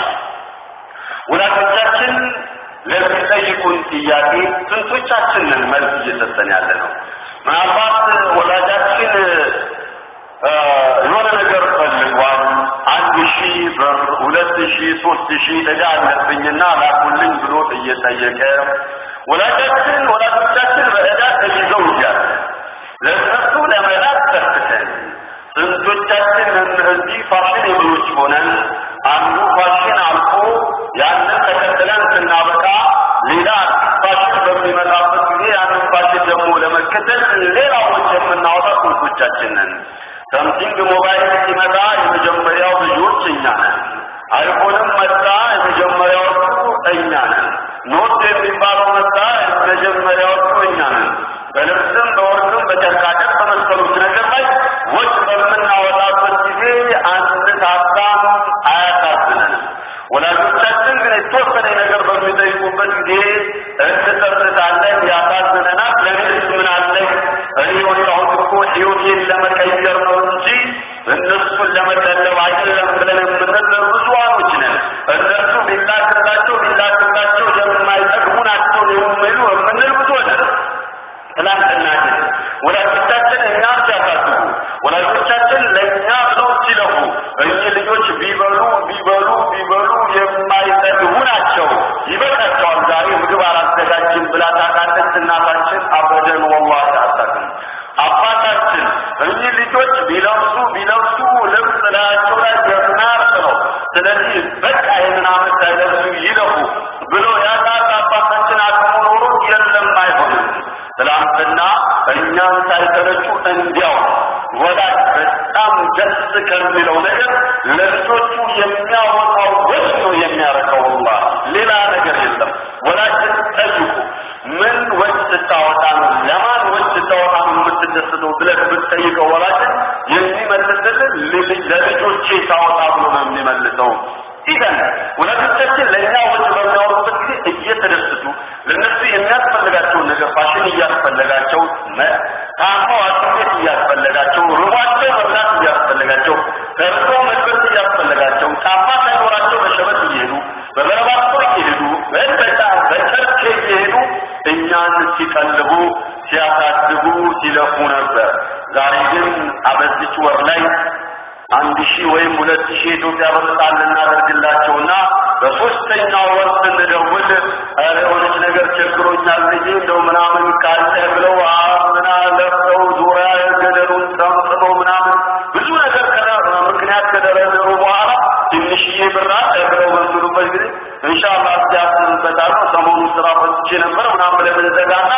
ወላጆቻችን ለሚጠይቁን ጥያቄ ስንቶቻችንን መልስ እየሰጠን ያለ ነው? ምናልባት ወላጃችን የሆነ ነገር ፈልጓል። አንድ ሺህ ብር፣ ሁለት ሺህ፣ ሶስት ሺህ ዕዳ አለብኝና ላኩልኝ ብሎ እየጠየቀ ወላጃችን ወላጆቻችን በዕዳ ተይዘው እያለ ለእነሱ ለመላክ ተፍተን ስንቶቻችን እዚህ ፋሽን የብሎች ሆነን አንዱ ፋሽን አልፎ ያንን ተከትለን ስናበቃ ሌላ ፋሽን በሚመጣበት ጊዜ ያንን ፋሽን ደግሞ ለመከተል ሌላ ወጪ የምናወጣ ስንቶቻችን ነን? ሰምቲንግ ሞባይል ሲመጣ የመጀመሪያው ልጆች እኛ ነን። አይፎንም መጣ የመጀመሪያዎቹ እኛ ነን። ኖት የሚባለው መጣ የመጀመሪያዎቹ እኛ ነን። በልብስም በወርቅም በጨርቃጨርቅ በመሰሉት ነገር ላይ ወጭ በምናወጣበት ጊዜ አንሳሳም፣ አያሳዝነንም። ወላጆቻችን ግን የተወሰነ ነገር በሚጠይቁበት ጊዜ እንጸጽታለን፣ ያሳዝነናል። ለምን ምን አለኝ እኔ የወጣሁት እኮ ህይወቴን ለመቀየር ነው እንጂ እነሱን ለመቀለብ አይደለም ብለን የምንል ብዙዎች ነን። እነሱ ቢላክላቸው ቢላክላቸው የማይጠቅሙ ናቸው የሚሉ የምንል ብዙ ነን። ትላንትና ግን ወላጆቻችን እኛን ሲያሳድጉ ወላጆቻችን ለእኛ ብለው ሲለፉ እኚህ ልጆች ቢበሉ ቢበሉ ቢበሉ የማይጠግቡ ናቸው። ይበቃቸዋል። ዛሬ ምግብ አላዘጋጅም ብላ ታውቃለች እናታችን። አበደን ወላሂ አታውቅም። አባታችን እኚህ ልጆች ቢለብሱ ቢለብሱ ልብስ ላያቸው ላይ የሚያርስ ነው። ስለዚህ በቃ ይህንን ዓመት ሳይለብሱ ይለፉ ብሎ ያላት አባታችን አቅሙ ኖሮ የለም አይሆንም። ትላንትና እኛን ሳይሰለቹ እንዲያው ወላጅ በጣም ደስ ከሚለው ነገር ለልጆቹ የሚያወጣው ወጭ ነው የሚያረከው ወላሂ ሌላ ነገር የለም። ወላጅን ጠይቁ። ምን ወጭ ስታወጣ ነው ለማን ወጭ ስታወጣ ነው የምትደሰተው ብለህ ብትጠይቀው ወላጅን የሚመልስልን ለልጆቼ ሳወጣ ብሎ ነው የሚመልሰው። ኢዘን ወላጆቻችን ለእኛ ወጭ በሚያወሩበት ጊዜ እየተደሰቱ ለእነሱ የሚያስፈልጋቸውን ነገር ፋሽን እያስፈለጋቸው ታመው ሐኪም ቤት እያስፈለጋቸው ርቧቸው መብላት እያስፈለጋቸው ተርቦ መልበስ እያስፈለጋቸው ጫማ ሳይኖራቸው በሸበት እየሄዱ በበረባቶ እየሄዱ በበጣ በጨርቄ እየሄዱ እኛን ሲቀልቡ ሲያሳድጉ ሲለፉ ነበር። ዛሬ ግን አበዚች ወር ላይ አንድ ሺህ ወይም ሁለት ሺህ የኢትዮጵያ ብር ጣል እናደርግላቸውና በሶስተኛው ወር ስንደውል ኧረ የሆነች ነገር ቸግሮኛል ልጄ እንደው ምናምን ካለ ብለው ምና ለፍተው ዙሪያ ገደሉን ጠምጥመው ምናምን ብዙ ነገር ምክንያት ከደረደሩ በኋላ ትንሽዬ ብር አለ ብለው በሚሉበት ጊዜ ኢንሻአላህ እስኪያስብበታለሁ ሰሞኑን ስራ ፈትቼ ነበር ምናምን ብለን እንዘጋና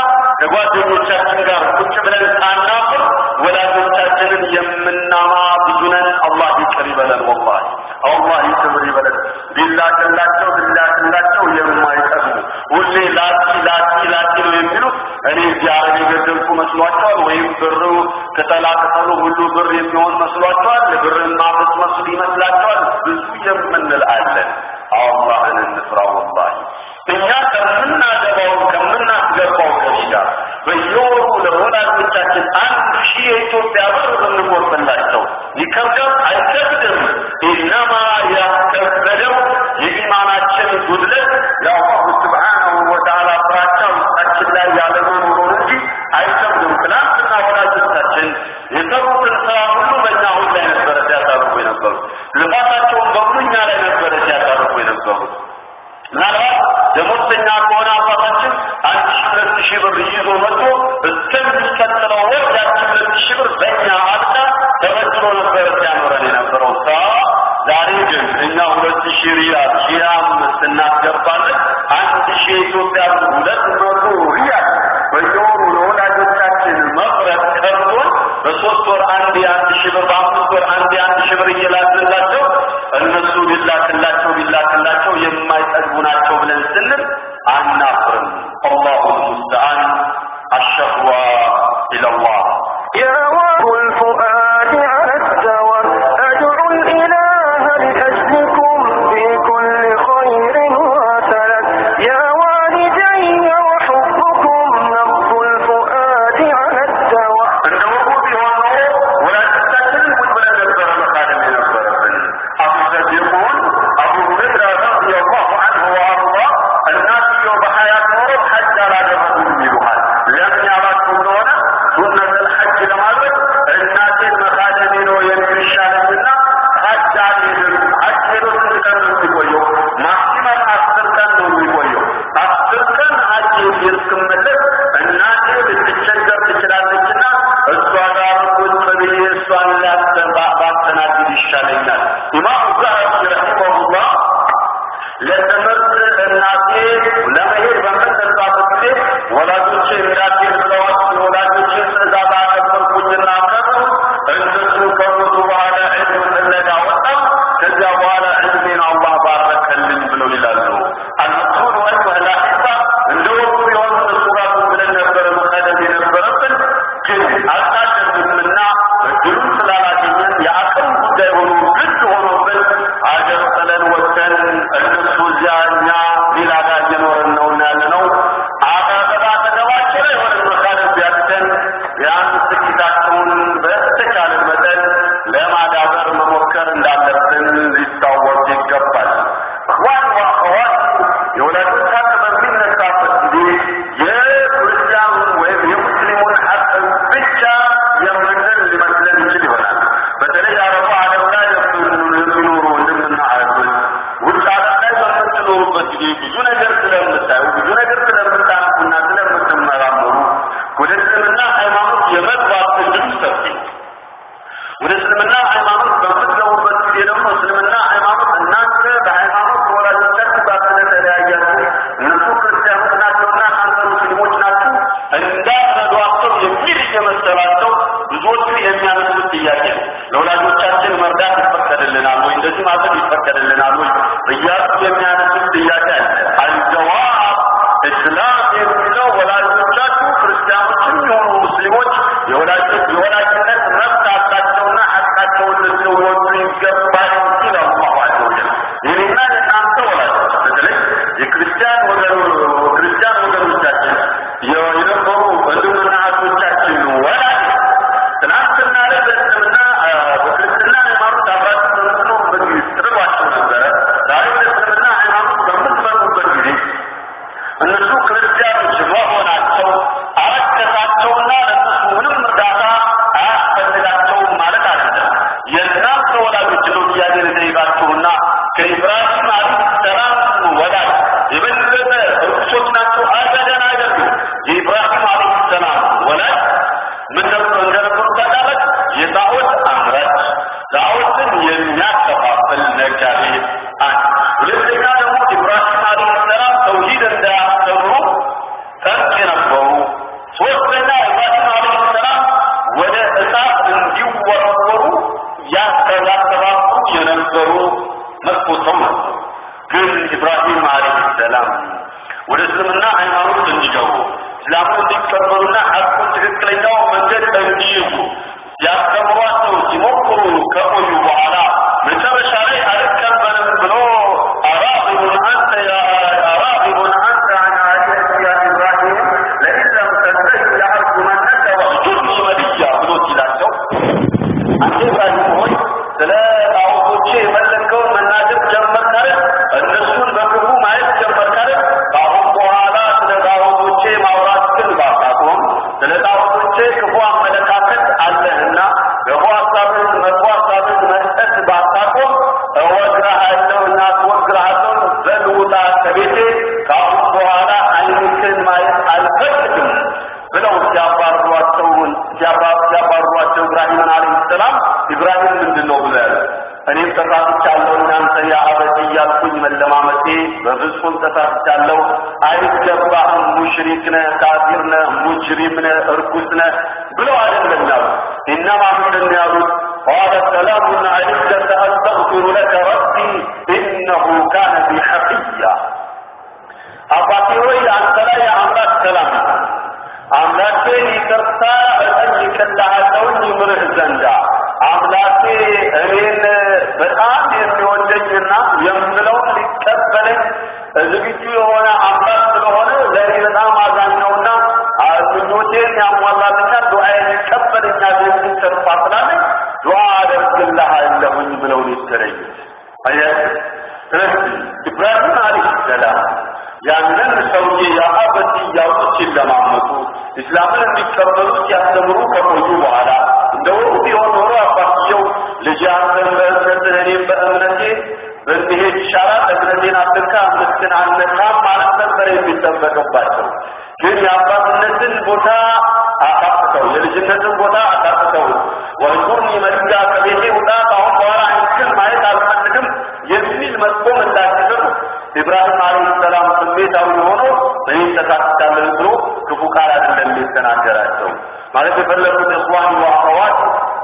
ከጓደኞቻችን ጋር ቁጭ ብለን ሳናፍር ወላጆቻችንን የምናማ ብዙ ነን። አላህ ይቅር ይበለን። ወላሂ አላህ ይቅር ይበለን። ቢላክላቸው ቢላክላቸው የማይጠግቡ ሁሌ ላኪ ላኪ ላኪ ነው የሚሉት። እኔ እዚህ አረብ የገደልኩ መስሏቸዋል፣ ወይም ብር ቅጠላ ቅጠሉ ሁሉ ብር የሚሆን መስሏቸዋል፣ ብርን ማፈስ መስሉ ይመስላቸዋል። ብዙ የምንል አለን። አላህን እንፍራ። ወላሂ እኛ ከምናገባው ከምናስገባው ገቢ ጋር በየወሩ ለወላጆቻችን አንድ ሺህ የኢትዮጵያ ብር ብንቆርጥላቸው ይከብዳል? አይከብድም። ኢነማ ያስከበደው የኢማናችን ጉድለት የአላሁ ስብሓነሁ ወተዓላ ፍራቻ ውስጣችን ላይ ያለመኖሩ እንጂ አይከብድም። ትናንትና ወላጆቻችን የሰሩትን ስራ ሁሉ በእኛ አሁን ላይ ነበረ ሲያሳርፉ የነበሩት። ልፋታቸውን በሙሉ እኛ ላይ ነበረ ሲያሳርፉ የነበሩት። ምናልባት ደሞዝተኛ ከሆነ አባታችን አንድ ሺህ ሁለት ሺህ ብር ይዞ መጥቶ እስከሚቀጥለው ወር ያቺ ሁለት ሺህ ብር በእኛ አልቃ ተበድሮ ነበረ ሲያኖረን የነበረው ሳ ዛሬ ግን እኛ ሁለት ሺህ ሪያል ሺህ አምስት እናስገባለን። አንድ ሺህ የኢትዮጵያ ብር ሁለት መቶ ሪያል በየወሩ ለወላጆቻችን መፍረት ቀርቶን በሶስት ወር አንድ የአንድ ሺህ ብር በአምስት ወር አንድ የአንድ ሺህ ብር እየላክንላቸው እነሱ ቢላክላቸው ቢላክላቸው የማይጠግቡ ናቸው ብለን ስንል አናፍርም። አላሁ ልሙስተዓን አሸህዋ ኢለላህ يا واب الفؤاد على الدوى أدعو الإله لأجلكم في كل خير وسلام يا والدي وحبكم نبض الفؤاد على الدوى እንደ ወጉ ቢሆን ኖሮ ወላጆቻችንን ቁጭ ብለን ነበረ መካደም የነበረብን። አቡ ሰዲቁን አቡ ሁረይራ ረዲየላሁ ዐንሁ ወአርዳ እናትየው በሐያት ኖረው ሐጅ አላደረጉም ይሉሃል። ለምን ያላችሁ እንደሆነ ሱነተል ሐጅ ለማድረግ እናቴን መካደሜ ነው የሚሻለኝና ሐጅ አልሄድም። ሐጅ ሄዶ ስንት ቀን ነው የሚቆየው? ማክሲመም አስር ቀን ነው የሚቆየው። አስር ቀን ሐጅ እስክመለስ እናቴ ልትቸገር ትችላለችና እሷ ጋር ቁጭ ብዬ እሷን ላስተባ- ባስተናግድ ይሻለኛል። ኢማሙ ዛሀቢ ረሒመሁላህ ለትምህርት እናቴ ለመሄድ በምትነሳበት ጊዜ ወላጆቼ እንዳትሄድ ብለዋት የወላጆቼን ትእዛዝ አከበርኩኝና ከሩ እነሱ ከሞቱ በኋላ ዕልም ፍለጋ ወጣሁ። ከዚያ በኋላ ዕልሜን አላህ ባረከልኝ ብለው ይላሉ። አልመሱል ወይም ላሒሳ እንደ ወቅቱ የሆኑ እነሱ ጋር ብለን ነበረ መቀደም የነበረብን ግን አልታደርግምና እድሉን ስላላገኘን የአቅም ጉዳይ ሆኖ ግድ ሆኖብን ወደ እስልምና ሃይማኖት በምትገቡበት ጊዜ ደግሞ እስልምና ሃይማኖት እናንተ በሃይማኖት ከወላጆቻችሁ ጋር ስለተለያያችሁ እነሱ ክርስቲያኖች ናቸውና እናንተ ሙስሊሞች ናችሁ እንዳትረዷቸው የሚል እየመሰላቸው ብዙዎቹ የሚያነሱት ጥያቄ ነው። ለወላጆቻችን መርዳት ይፈቀድልናል ወይ? እንደዚህ ማድረግ ይፈቀድልናል ወይ? እያሉ የሚያነሱት ጥያቄ አለ። አልጀዋብ እስላም የሚለው ወላጆቻችሁ ክርስቲያኖችም የሆኑ ሙስሊሞች የወላጆች የወላጅነት መብት አላቸውና ሐቃቸውን ልትወጡ ይገባል ሲል አላሁ ዐዘ ወጀል። የኔና የእናንተ ወላጆች በተለይ የክርስቲያን ወገን ክርስቲያን ወገኖቻችን የነበሩ ወንድምና እህቶቻችን ወላጅ ትናንትና ላይ በእስልምና በክርስትና ሃይማኖት አብራችሁ በምትኖሩበት ጊዜ ትርዷቸው ነበረ። ዛሬ በእስልምና ሃይማኖት በምትመጡበት ጊዜ እነሱ ክርስቲያኖች መሆናቸው አረከሳቸውና ለእነሱ ምንም እርዳታ አያስፈልጋቸውም ማለት አይደለም። የእናንተ ወላጆች ነው ጥያቄ ልጠይቃችሁና ከኢብራሂም አለይሂ ሰላም ወላጅ የበለጠ እርኩሶች ናቸው? አበደን አይደሉም። የኢብራሂም አለይሂ ሰላም ወላጅ ምን ነበር እንደነበሩ ታውቃላችሁ? የጣዖት አምራች ጣዖትን የሚያከፋፍል ነጋዴ አንድ ሁለተኛ ደግሞ ኢብራሂም አለይሂ ሰላም ተውሂድ እንዳያስተምሩ ጠንቅ የነበሩ ሶስተኛ ኢብራሂም አለይሂ ሰላም ወደ እሳት እንዲወረወሩ ያስተባበሩ የነበሩ መጥፎ ሰው ነበሩ። ግን ኢብራሂም አለይሂ ሰላም ወደ እስልምና ሃይማኖት እንዲገቡ እስላሙን እንዲቀበሉና ሐቁን ትክክለኛው መንገድ እንዲይዙ ያስተምሯቸው ሲሞክሩ ከቆዩ በኋላ መጨረሻ ላይ አልቀበልም ብሎ አራግቡን አንተ ያ አራግቡን አንተ አን አሊየቲ ያ ኢብራሂም ለኢን ለም ተንተሂ ለአርጁመነከ ወህጁርኒ መልያ ብሎ ሲላቸው አንተ ኢብራሂም ሆይ ስለ ጣዖቶቼ የፈለግከውን መናገር ጀመርክ አይደል? እነሱን በክፉ ማየት ጀመርክ አይደል? ከአሁን በኋላ ስለ ጣዖቶቼ ማውራት ግን ባታቆም ስለ ጣዖቶቼ ክፉ አመለካከት አለህና ክፉ ሀሳብን መጥፎ ሀሳብን መስጠት ባታቆም እወግርሃለሁ እና አስወግርሃለሁ በል ውጣ ከቤቴ ከአሁን በኋላ ዓይንህን ማየት አልፈልግም ብለው ሲያባሯቸው ሲያባሯቸው ኢብራሂምን አለይሂ ሰላም ኢብራሂም ምንድን ነው ብሎ ያለ እኔም ተሳስቻለሁ እናንተ ያ አበድ እያልኩኝ መለማመጤ በፍጹም ተሳስቻለሁ አይገባህም ሙሽሪክ ነህ ካፊር ነህ ሙጅሪም ነህ እርኩስ ነህ ብለው አይደለም ያሉት ኢነማ ምንድን ነው ያሉት قال سلام عليك سأستغفر لك ربي إنه كان بي حفيا አባቴ ሆይ አንተ ላይ የአምላክ ሰላም አምላኬን ይቅርታ እጠይቅልሃለሁኝ ይምርህ ዘንዳ አምላኬ እኔን በጣም የሚወደኝና የምለውን ሊቀበለኝ ዝግጁ የሆነ አምላክ ስለሆነ ለእኔ በጣም አዛኝ ነውና ምኞቴን ያሟላልኛል፣ ዱዓዬን ይቀበለኛል የሚል ተስፋ ስላለኝ ዱዓ አደርግልሃለሁኝ ብለው ነው የተለዩት። አያችሁ፣ ስለዚህ ኢብራሂም አለይሂ ሰላም ያንን ሰውዬ የአበቲ እያሉ ሲለማመጡ እስላምን እንዲቀበሉ ሲያስተምሩ ከቆዩ በኋላ እንደ ወቅቱ ቢሆን ኖሮ አባትየው ልጅ አንተን በእምነትህ እኔም በእምነቴ ብንሄድ ይሻላል፣ እምነቴን አትንካ፣ እምነትህን አልነካም ማለት ነበር የሚጠበቅባቸው። ግን የአባትነትን ቦታ አሳጥተው የልጅነትን ቦታ አሳጥተው ወንዙርኒ መልጋ ከቤቴ ውጣ፣ ከአሁን በኋላ አይንክን ማየት አልፈልግም የሚል መጥፎ ምላሽ ሲሰጡ ኢብራሂም አለይሂ ሰላም ስሜታዊ ሆኖ እኔ ተሳስቻለሁ ብሎ ክፉ ቃል አይደለም የተናገራቸው። ማለት የፈለጉት እኽዋን ወአኸዋት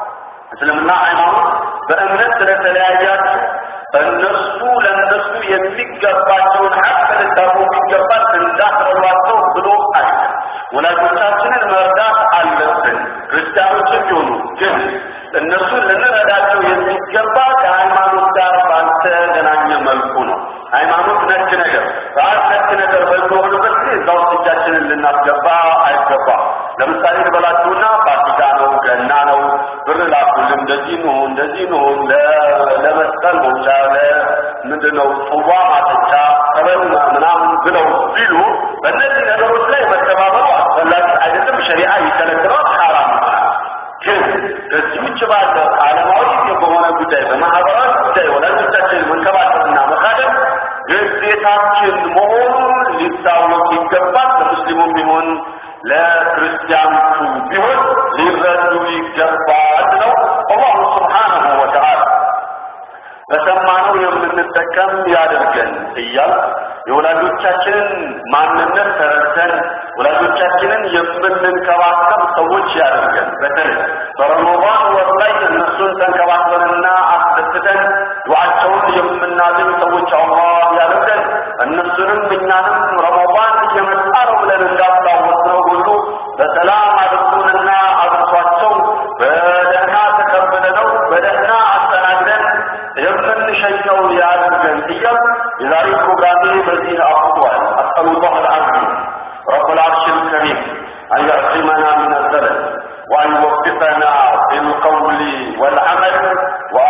እስልምና ሃይማኖት በእምነት ስለተለያያችሁ እነሱ ለእነሱ የሚገባቸውን ሐቅ ልታውቁ ይገባል እንዳትረዷቸው ብሎ አለ። ወላጆቻችንን መርዳት አለብን። ክርስቲያኖችም ቢሆኑ ግን እነሱን ልንረዳቸው የሚገባ ከሃይማኖት ጋር ባልተገናኘ መልኩ ነው። ሃይማኖት ነክ ነገር በአት ነክ ነገር በሚሆንበት ጊዜ እዛ ውስጥ እጃችንን ልናስገባ አይገባም። ለምሳሌ ልበላችሁና ፋሲካ ነው፣ ገና ነው፣ ብር ላኩልን፣ እንደዚህ ነው፣ እንደዚህ ነው፣ ለመስቀል መውጫ፣ ለምንድን ነው ጽዋ ማጠጫ፣ ጠበል ምናምን ብለው ቢሉ በእነዚህ ነገሮች ላይ መተባበሩ አስፈላጊ አይደለም። ሸሪዓ ይከለክለዋል፣ ሐራም ይሆናል። ግን ከዚህ ውጭ ባለ ዓለማዊ በሆነ ጉዳይ በማህበራዊ ጉዳይ ወላጆቻችን መንከባከብና መካደም ግዴታችን መሆኑን ሊታወቅ ይገባል። ለሙስሊሙም ቢሆን ለክርስቲያኖቹ ቢሆን ሊረዱ ይገባል ነው። አላሁ ስብሓነሁ ወተዓላ በሰማነው የምንጠቀም ያደርገን እያል የወላጆቻችንን ማንነት ተረድተን ወላጆቻችንን የምንንከባከብ ሰዎች ያደርገን። በተለይ በረመዳን ወር ላይ እነሱን ተንከባክበንና አስደስተን ዱዓቸውን የምናገኝ ሰዎች አላህ ያደርገን። እነሱንም እኛንም ረመዳን እየመጣ ነው ብለን እንዳስታወስነው ሁሉ በሰላም አድርሶንና አድርሷቸው በደህና ተቀብለነው በደህና አስተናግደን የምንሸኘው ያድርገን እያል የዛሬ ፕሮግራሜ በዚህ አፍቷል። አስአሉላህ አልዓዚም ረብ العرش الكريم أن يعصمنا من الزلل وأن يوفقنا بالقول والعمل وأن